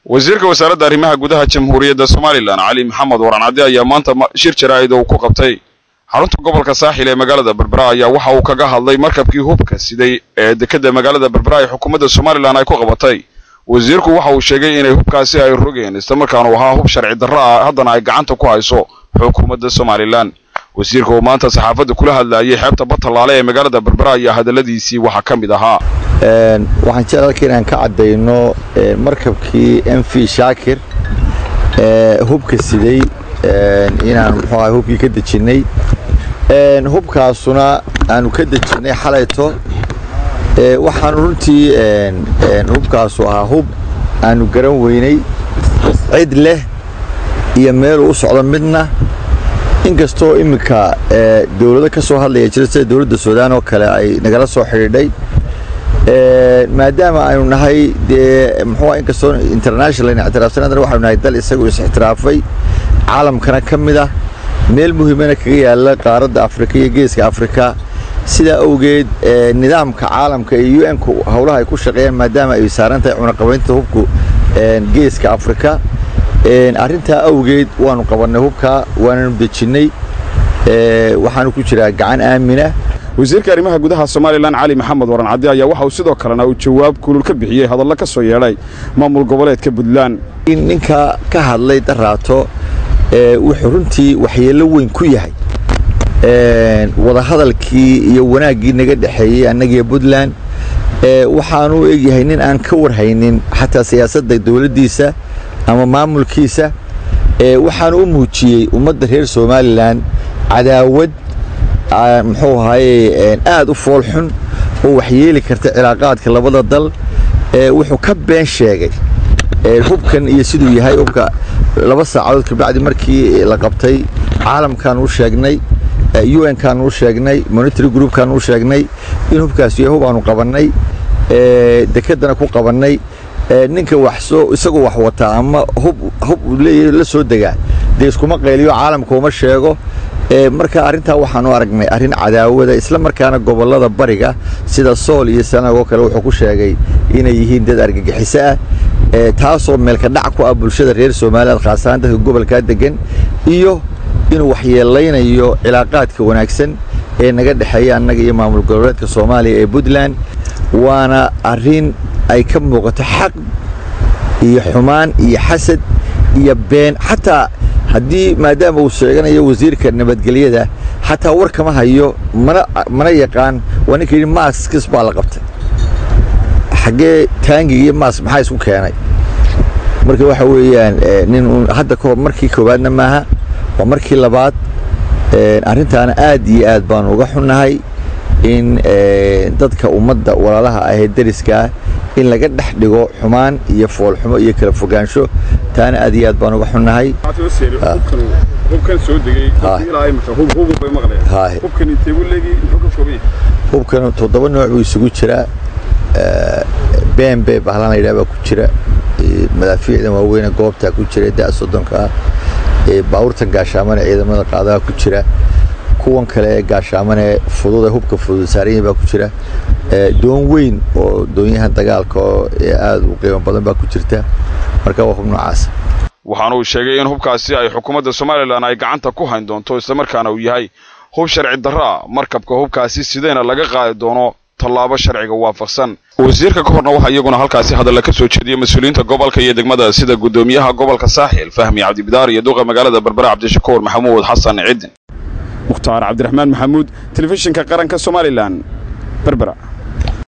wasiirka wasaaradda arrimaha gudaha jamhuuriyadda somalilan cali maxamed waran cadde ayaa maanta shir jaraa'id uu ku qabtay xarunta gobolka saaxil ee magaalada berbera ayaa waxa uu kaga hadlay markabkii hubka siday ee dekadda magaalada berbera ay xukuumadda somalilan ay ku qabatay wasiirku waxa uu sheegay inay hubkaasi ay rogeen islamarkaanu ahaa hub sharci darro ah haddana ay gacanta ku hayso xukuumadda somalilan wasiirka oo maanta saxaafadda kula hadlayay xeebta batalaale ee magaalada berbera ayaa hadalladiisii waxaa ka mid ahaa waxaan jecel halka inaan ka caddayno markabkii m v shaakir hubka siday inaan muxuu ahay hubkii ka dejinnay hubkaasuna aanu ka dejinnay xalayto waxaanu runtii hubkaasu ahaa hub aanu garan weynay cid leh iyo meeluu u socdo midna inkastoo iminka dowlado ka soo hadlaya jira sida dowladda suudaan oo kale ay nagala soo xidhiidhay maadaama aynu nahay dee muxuu inkastoo international ayna ictiraafsan haddana waxaynu nahay dal isagu is-ixtiraafay caalamkana ka mid ah meel muhiimana kaga yaalla qaaradda afrika iyo geeska afrika sidaa awgeed nidaamka caalamka iyo u n-ku howlaha ay ku shaqeeyaan maadaama ay saaran tahay cunaqabaynta hubku geeska afrika arrintaa awgeed waanu qabannay hubkaa waananu dejinnay waxaanu ku jiraa gacan aamina wasiirka arrimaha gudaha somalilan cali maxamed waran cadde ayaa waxa uu sidoo kalena uu jawaab kulul ka bixiyey hadallo ka soo yeedhay maamul goboleedka puntland ninka ka hadlay daraato wuxuu runtii waxyeello weyn ku yahay wadahadalkii iyo wanaaggii naga dhexeeyey annagiyo puntland waxaanu egyahay nin aan ka warhaynin xataa siyaasadda dowladdiisa ama maamulkiisa waxaanu u muujiyey ummadda reer somalilan cadaawad muxuu ahaye aad u foolxun oo waxyeeli karta cilaaqaadka labada dal wuxuu ka been sheegay hubkan iyo siduu yahay hubka laba saacadood kabacdi markii la qabtay caalamkaan u sheegnay u n kaan u sheegnay monitary groupkaan u sheegnay in hubkaas yahay hub aanu qabannay dekedana ku qabannay ninka waxsoo isagoo wax wataa ama hub hub leeyahay la soo degaa dee iskuma qayliyo caalamka uma sheego marka arrintaa waxaanu aragnay arrin cadaawada isla markaana gobollada bariga sida sool iyo sanagoo kale wuxuu ku sheegay inay yihiin dad argagixiso ah taasoo meelka dhac ku ah bulshada reer somaliland khaas ahaan dadka gobolkaa degan iyo inuu waxyeelaynayo cilaaqaadka wanaagsan ee naga dhexeeya annaga iyo maamul goboleedka soomaaliya ee puntland waana arrin ay ka muuqato xaq iyo xumaan iyo xasad iyo been xataa haddii maadaama uu sheeganayo wasiirka nabadgelyada xataa war kama hayo mana mana yaqaan waa ninka yidhi maaskis baa la qabtay xaggee taangiga iyo maask maxaa isku keenay marka waxa weeyaan nin hadda kahor markii koowaadna maaha waa markii labaad arrintaana aad iyo aad baanu uga xunnahay in dadka ummadda walaalaha ahee deriskaa in laga dhex dhigo xumaan iyo foolxumo iyo kala fogaansho taana aad iyo aad baan uga xunnahay hubkan toddoba nooc buu isugu jiraa bembe bahlaan la yidhaha baa ku jira madaafiicdan waaweyne goobtaa ku jira da soddonkaa baabuurtan gaashaamane ciidamada qaadaha ku jira kuwan kale ee gaashaamane fudud ee hubka fudud saaranya baa ku jira doon weyn oo doonyahan dagaalka oo aad u qiimo badan baa ku jirta marka waa hub noocaasa waxaana uu sheegay in hubkaasi ay xukuumadda somalilan ay gacanta ku hayn doonto islamarkaana uu yahay hub sharci darro ah markabka hubkaasi sidayna laga qaadi doono tallaabo sharciga waafaqsan wasiirka ka horna waxaa iyaguna halkaasi hadalla ka soo jeediyey mas-uuliyiinta gobolka iyo degmada sida guddoomiyaha gobolka saaxil fahmi cabdibidaar iyo duqa magaalada berbera cabdishakuur maxamuud xasan cidin mukhtaar cabdiraxmaan maxamuud telefishinka qaranka somalilan berbera